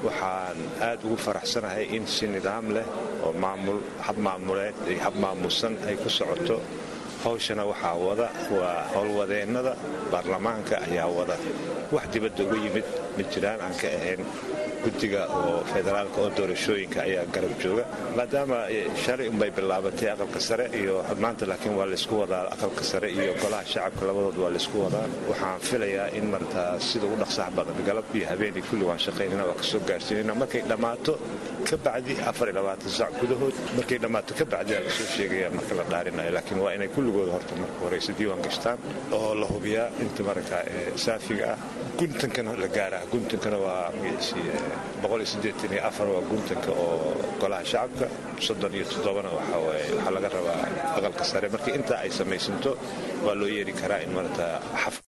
waxaan aad ugu faraxsanahay in si nidaam leh oo maamul hab maamuleed iyo hab maamusan ay ku socoto hawshana waxaa wada waa howlwadeennada baarlamaanka ayaa wada wax dibadda uga yimid ma jiraan aan ka ahayn guddiga oo federaalka oo doorashooyinka ayaa garab jooga maadaama shalay unbay bilaabatay aqalka sare iyo xubnaanta laakiin waa laysku wadaa aqalka sare iyo golaha shacabka labadood waa laysku wadaa waxaan filayaa in martaa sida ugu dhaqsax badan galab iyo habeenii kulli waan shaqaynana waa kasoo gaarsiinayna markay dhammaato ka bacdi sac gudahood markay dhammaato ka bacdi aa lasoo sheegaya marka la dhaarinayo laakiin waa inay kulligooda horta marka horeyse diiwaan gashtaan oo la hubiyaa inta marka saafiga ah guntankana la gaaraa guntankana waa waa guntanka oo golaha shacabka soddon iyo toddobana waxaa laga rabaa aqalka sare markii intaa ay samaysanto waa loo yeeri karaa in marata